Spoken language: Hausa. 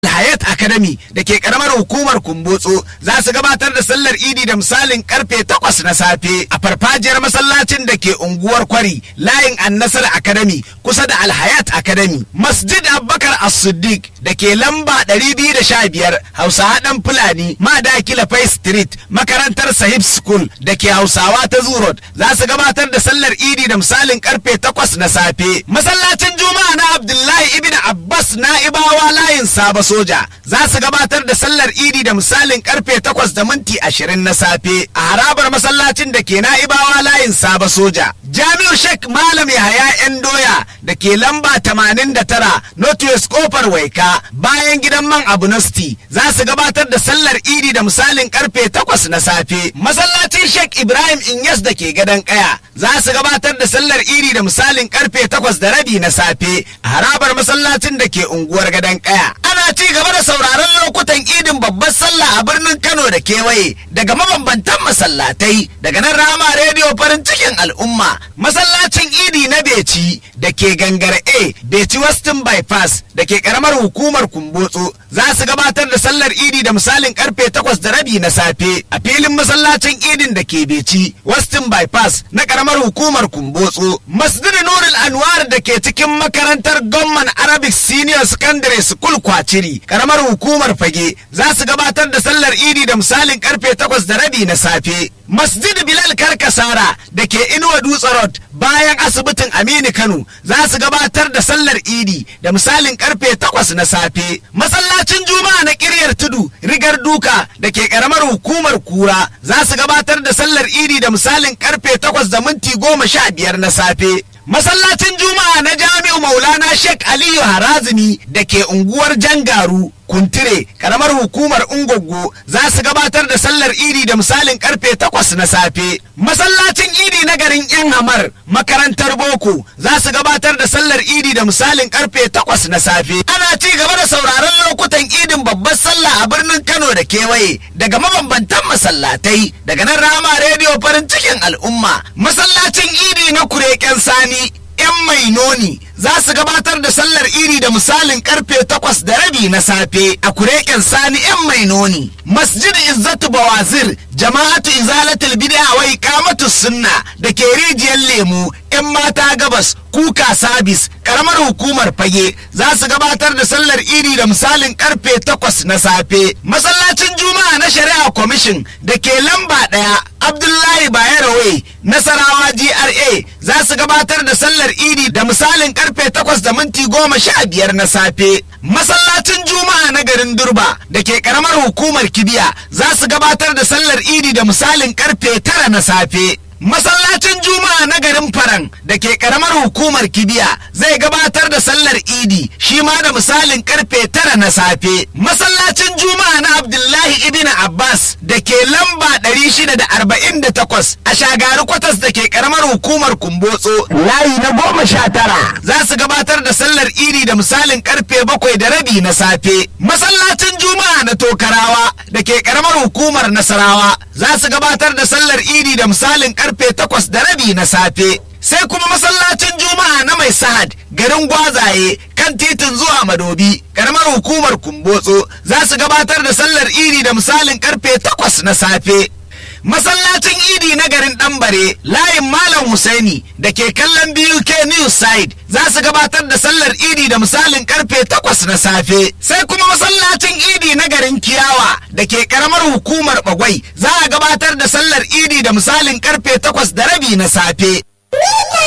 Hayat Academy da ke karamar hukumar Kumbotso za su gabatar da sallar Idi da misalin karfe takwas na safe a farfajiyar masallacin da ke unguwar Kwari layin Annasar Academy kusa da Alhayat Academy. Masjid Abubakar As-Siddiq da ke lamba 215 Hausa Haɗan Fulani Madakila Fai Street makarantar Sahib School da ke Hausawa ta Zurot za su gabatar da sallar Idi da misalin karfe takwas na safe. Masallacin Juma'a na Abdullahi Ibn Abbas Na'ibawa layin Saba soja za su gabatar da sallar idi da misalin karfe takwas da minti ashirin na safe a harabar masallacin da ke na'ibawa layin saba soja jami'u shek malam yahaya yan doya da ke lamba tamanin da tara northwest kofar waika bayan gidan man abunosti za su gabatar da sallar idi da misalin karfe takwas na safe masallacin shek ibrahim inyas da ke gadon kaya za su gabatar da sallar idi da misalin karfe takwas da rabi na safe a harabar masallacin da ke unguwar gadon kaya ana ci gaba da sauraron lokutan idin babbar sallah a birnin Kano da kewaye daga mabambantan masallatai daga nan rama rediyo farin cikin al'umma masallacin idi na Beci da ke gangar A Beci Westin Bypass da ke karamar hukumar Kumbotso za su gabatar da sallar idi da misalin karfe takwas da rabi na safe a filin masallacin idin da ke Beci Westin Bypass na karamar hukumar Kumbotso Masjid Nurul Anwar da ke cikin makarantar Gomman Arabic Senior Secondary School Kwaciri karamar hukumar Fage za su gabatar da sallar idi da misalin karfe takwas da rabi na safe Masjid Bilal Karkasara da ke Inuwa Dutse Road bayan asibitin Aminu Kano za su gabatar da sallar idi da misalin karfe takwas na safe masallacin Juma'a na Kiryar Tudu Rigar Duka da ke karamar hukumar Kura za su gabatar da sallar idi da misalin karfe takwas da minti goma sha biyar na safe masallacin juma'a na jami'u maulana sheikh aliyu harazimi da ke unguwar jangaru kuntire karamar hukumar ungoggo za su gabatar da sallar idi da misalin karfe takwas na safe masallacin idi na garin yan hamar makarantar boko za su gabatar da sallar idi da misalin karfe takwas na safe ana ci gaba da sauraron lokutan idin babbar sallah a birnin kano da kewaye daga mabambantan masallatai daga nan rama rediyo farin cikin al'umma masallacin idi na kureken sani 'yan mai noni za su gabatar da sallar iri da misalin karfe takwas da rabi na safe a kureken sani 'yan mai noni masjid izzatu bawazir jama'atu izalatul bid'a wa iqamatu sunna da ke rijiyar lemu 'yan mata gabas kuka sabis karamar hukumar fage za su gabatar da sallar iri da misalin karfe takwas na safe masallacin juma'a na shari'a kwamishin da ke lamba ɗaya abdullahi bayero nasarawa gra za su gabatar da sallar idi da misalin karfe takwas da minti goma sha biyar na safe masallacin juma'a na garin durba da ke karamar hukumar kibiya za su gabatar da sallar idi da misalin karfe tara na safe masallacin juma'a na garin faran da ke karamar hukumar kibiya zai gabatar da sallar idi shi ma da misalin karfe tara na safe masallacin juma'a na abdullahi ibn abbas da ke lamba 648 a shagari kwatas da ke karamar hukumar kumbotso layi na goma sha tara za su gabatar da sallar idi da misalin karfe bakwai da rabi na safe masallacin juma'a na tokarawa da ke karamar hukumar nasarawa za su gabatar da sallar idi da misalin karfe takwas da rabi na safe sai kuma masallacin juma'a na mai sahad garin gwazaye kan titin zuwa madobi karamar hukumar kumbotso za su gabatar da sallar idi da misalin karfe takwas na safe masallacin idi na garin ɗanbare layin malam husaini da ke kallon buk news side za su gabatar da sallar idi da misalin karfe takwas na safe sai kuma masallacin idi na garin kiyawa da ke karamar hukumar bagwai za a gabatar da sallar idi da misalin karfe takwas da rabi na safe